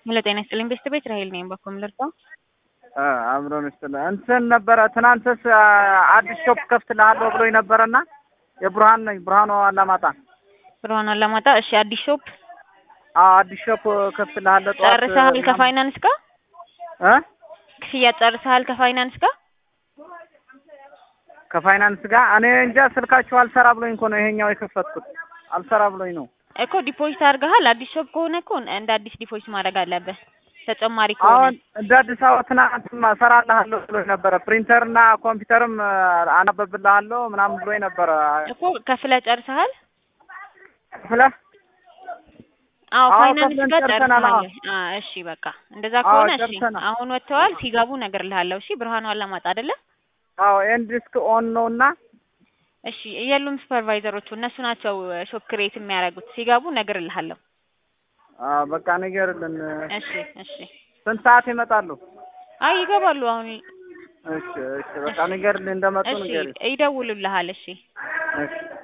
ሄሎ ጤና ይስጥልኝ ቤስት ቤት ራሄል ነኝ። በኮም ልርዳ አምሮን ስትል እንትን ነበረ ትናንትስ አዲስ ሾፕ ከፍትልሃለሁ ብሎኝ ነበረና የብርሃን ነኝ ብርሃኑ አላማጣ ብርሃን አላማጣ። እሺ አዲስ ሾፕ አዎ አዲስ ሾፕ ከፍትልሃለሁ ጠዋት ጨርሰሃል? ከፋይናንስ ጋር እ ክፍያ ጨርሰሃል? ከፋይናንስ ጋር ከፋይናንስ ጋር እኔ እንጃ ስልካችሁ አልሰራ ብሎኝ እኮ ነው ይሄኛው የከፈትኩት አልሰራ ብሎኝ ነው። እኮ ዲፖዚት አድርገሃል? አዲስ ሾፕ ከሆነ እኮ እንደ አዲስ ዲፖዚት ማድረግ አለብህ። ተጨማሪ ከሆነ አሁን እንደ አዲስ አበባ ትናንትማ እሰራልሃለሁ ብሎኝ ነበረ። ፕሪንተርና ኮምፒውተርም አናበብልሃለሁ ምናምን ብሎኝ ነበረ። እኮ ከፍለህ ጨርሰሃል? ክፍለህ አዎ አዎ፣ ፋይናንስ ከፍለን ጋር ጨርሰናል። ጨርሰሃል? አዎ። አዎ እሺ በቃ እንደዛ አዎ፣ ከሆነ እሺ ጨርሰናል። አሁን ወጥተዋል። ሲገቡ እነግርልሃለሁ። እሺ ብርሃኑ አላማጣ አይደለ? አዎ ኤንድ ዲስክ ኦን ነው እና እሺ የሉም ሱፐርቫይዘሮቹ እነሱ ናቸው ሾፕ ክሬት የሚያደርጉት። ሲገቡ እነግርልሃለሁ። አዎ፣ በቃ ንገርልን። እሺ እሺ ስንት ሰዓት ይመጣሉ? አይ ይገባሉ አሁን። እሺ እሺ፣ በቃ ንገርልን እንደመጡ እሺ ንገሪ። ይደውሉልሃል። እሺ እሺ